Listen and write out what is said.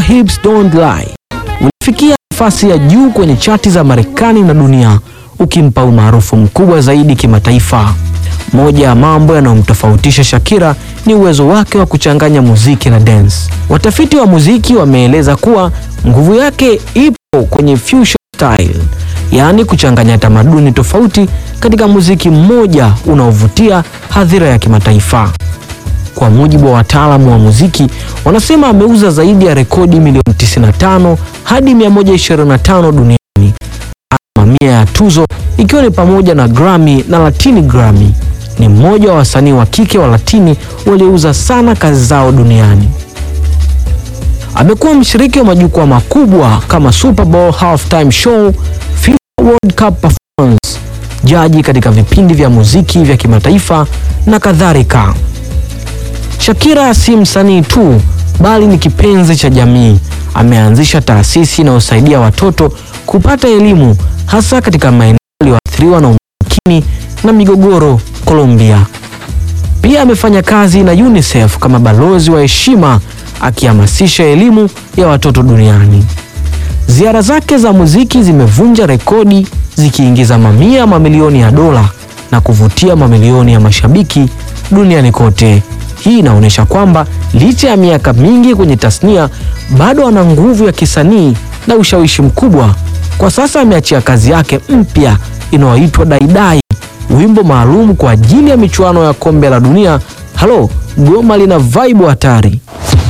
Hips Don't Lie ulifikia nafasi ya juu kwenye chati za Marekani na dunia, ukimpa umaarufu mkubwa zaidi kimataifa. Moja ya mambo yanayomtofautisha Shakira ni uwezo wake wa kuchanganya muziki na dance. Watafiti wa muziki wameeleza kuwa nguvu yake ipo kwenye fusion style, yaani kuchanganya tamaduni tofauti katika muziki mmoja unaovutia hadhira ya kimataifa. Kwa mujibu wa wataalamu wa muziki, wanasema ameuza zaidi ya rekodi milioni 95 hadi 125 duniani, ana mamia ya tuzo ikiwa ni pamoja na Grammy na Latini Grammy. Ni mmoja wa wasanii wa kike wa Latini waliouza sana kazi zao duniani. Amekuwa mshiriki wa majukwaa makubwa kama Super Bowl halftime show, FIFA World Cup performance, jaji katika vipindi vya muziki vya kimataifa na kadhalika. Shakira si msanii tu bali ni kipenzi cha jamii. Ameanzisha taasisi inayosaidia watoto kupata elimu hasa katika maeneo yaliyoathiriwa na umaskini na migogoro Colombia. Pia amefanya kazi na UNICEF kama balozi wa heshima akihamasisha elimu ya watoto duniani. Ziara zake za muziki zimevunja rekodi zikiingiza mamia mamilioni ya dola na kuvutia mamilioni ya mashabiki duniani kote. Hii inaonyesha kwamba licha ya miaka mingi kwenye tasnia bado ana nguvu ya kisanii na ushawishi mkubwa. Kwa sasa ameachia kazi yake mpya inayoitwa Daidai, wimbo maalum kwa ajili ya michuano ya kombe la dunia. Halo, goma lina vibe hatari.